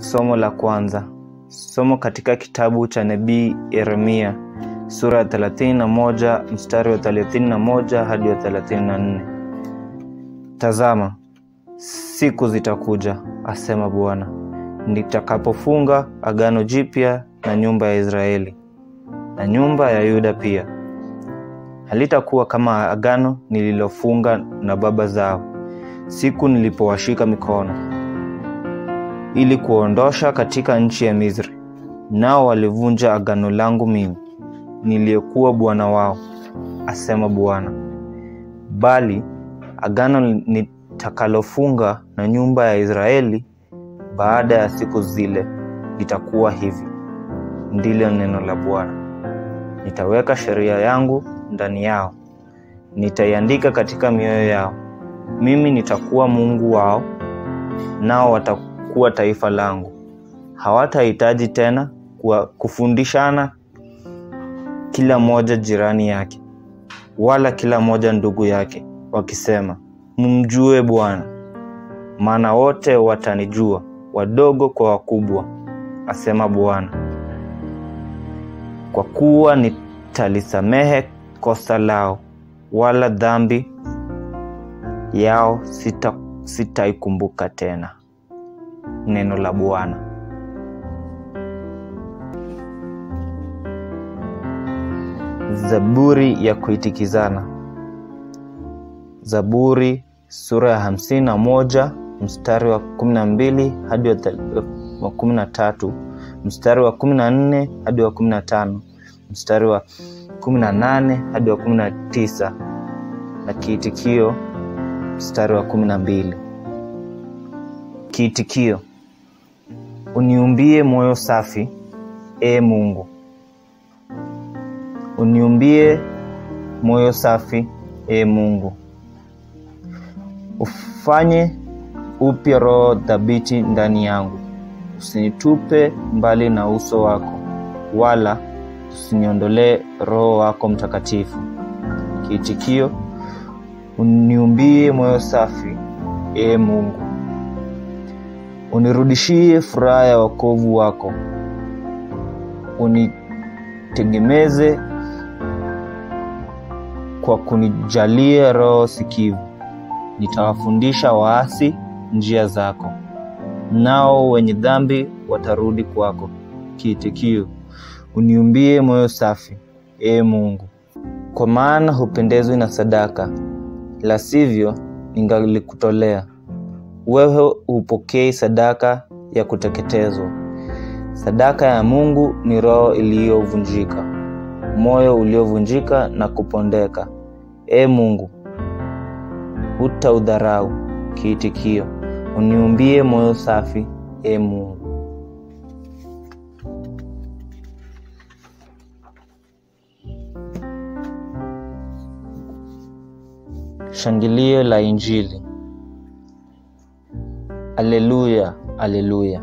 Somo la kwanza. Somo katika kitabu cha nabii Yeremia sura ya 31 mstari wa 31 hadi wa 34. Tazama, siku zitakuja, asema Bwana, nitakapofunga agano jipya na nyumba ya Israeli na nyumba ya Yuda pia. Halitakuwa kama agano nililofunga na baba zao siku nilipowashika mikono ili kuondosha katika nchi ya Misri, nao walivunja agano langu mimi niliyekuwa Bwana wao, asema Bwana. Bali agano nitakalofunga na nyumba ya Israeli baada ya siku zile litakuwa hivi, ndilo neno la Bwana. Nitaweka sheria yangu ndani yao, nitaiandika katika mioyo yao. Mimi nitakuwa Mungu wao, nao watakuwa taifa langu. Hawatahitaji tena kuwa kufundishana kila mmoja jirani yake, wala kila mmoja ndugu yake, wakisema, mumjue Bwana, maana wote watanijua, wadogo kwa wakubwa, asema Bwana. Kwa kuwa nitalisamehe kosa lao, wala dhambi yao sita sitaikumbuka tena. Neno la Bwana. Zaburi ya kuitikizana. Zaburi sura ya hamsini na moja mstari wa kumi na mbili hadi wa kumi na tatu mstari wa kumi na nne hadi wa kumi na tano mstari wa kumi na nane hadi wa kumi na tisa na kiitikio mstari wa kumi na mbili. Kiitikio: uniumbie moyo safi, e Mungu, uniumbie moyo safi, e Mungu, ufanye upya roho thabiti ndani yangu. Usinitupe mbali na uso wako, wala usiniondolee Roho wako Mtakatifu. Kiitikio: uniumbie moyo safi, e Mungu, unirudishie furaha ya wokovu wako, unitegemeze kwa kunijalia roho sikivu. Nitawafundisha waasi njia zako, nao wenye dhambi watarudi kwako. Kiitikio: uniumbie moyo safi, e Mungu, kwa maana hupendezwi na sadaka, la sivyo ningalikutolea. Wewe hupokei sadaka ya kuteketezwa. Sadaka ya Mungu ni roho iliyovunjika, moyo uliovunjika na kupondeka. E Mungu, hutaudharau. Kiitikio: uniumbie moyo safi, e Mungu. Shangilio la Injili. Aleluya, aleluya!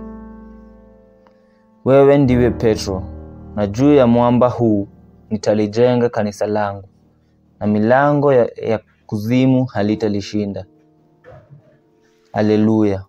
Wewe ndiwe Petro, na juu ya mwamba huu nitalijenga kanisa langu, na milango ya, ya kuzimu halitalishinda. Aleluya!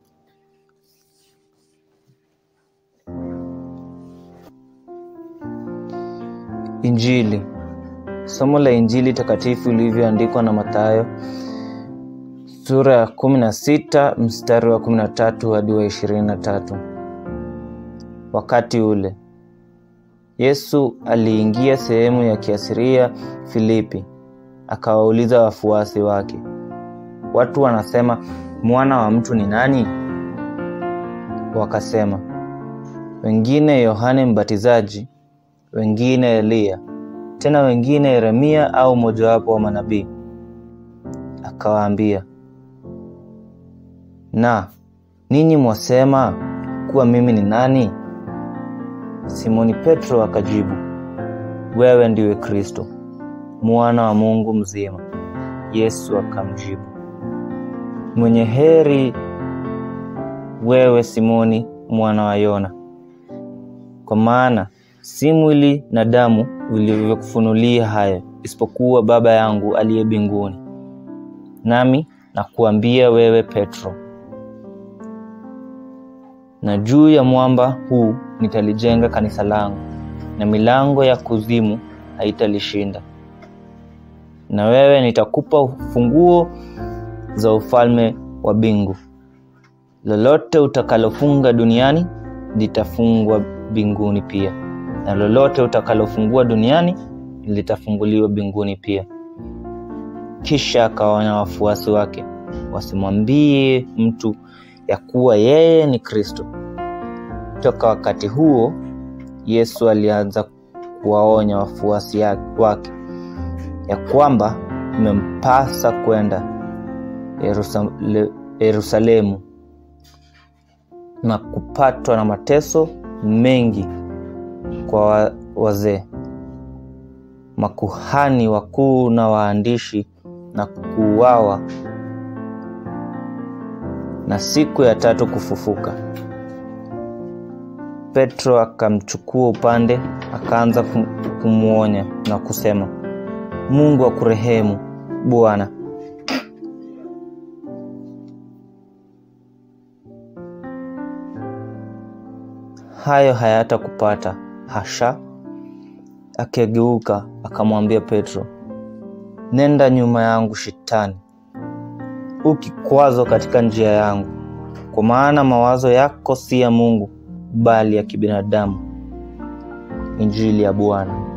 Injili. Somo la Injili takatifu ilivyoandikwa na Mathayo sura ya kumi na sita mstari wa kumi na tatu hadi wa ishirini na tatu. Wakati ule Yesu aliingia sehemu ya Kiasiria Filipi, akawauliza wafuasi wake, watu wanasema mwana wa mtu ni nani? Wakasema, wengine Yohane Mbatizaji, wengine Eliya, tena wengine Yeremia au mojawapo wa manabii. Akawaambia, na ninyi mwasema kuwa mimi ni nani? Simoni Petro akajibu, wewe ndiwe Kristo, mwana wa Mungu mzima. Yesu akamjibu, mwenye heri wewe Simoni mwana wa Yona, kwa maana si mwili na damu vilivyokufunulia hayo, isipokuwa Baba yangu aliye mbinguni. Nami nakuambia wewe Petro, na juu ya mwamba huu nitalijenga kanisa langu, na milango ya kuzimu haitalishinda. Na wewe nitakupa funguo za ufalme wa mbingu. Lolote utakalofunga duniani litafungwa mbinguni pia, na lolote utakalofungua duniani litafunguliwa mbinguni pia. Kisha akawaonya wafuasi wake wasimwambie mtu ya kuwa yeye ni Kristo. Toka wakati huo Yesu alianza kuwaonya wafuasi wake ya kwamba imempasa kwenda Yerusale, Yerusalemu na kupatwa na mateso mengi kwa wazee, makuhani wakuu na waandishi, na kuuawa na siku ya tatu kufufuka. Petro akamchukua upande, akaanza kumwonya na kusema, Mungu akurehemu Bwana, hayo hayatakupata. Hasha! Akigeuka akamwambia Petro, nenda nyuma yangu Shetani, u kikwazo katika njia yangu, kwa maana mawazo yako si ya Mungu bali ya kibinadamu. Injili ya Bwana.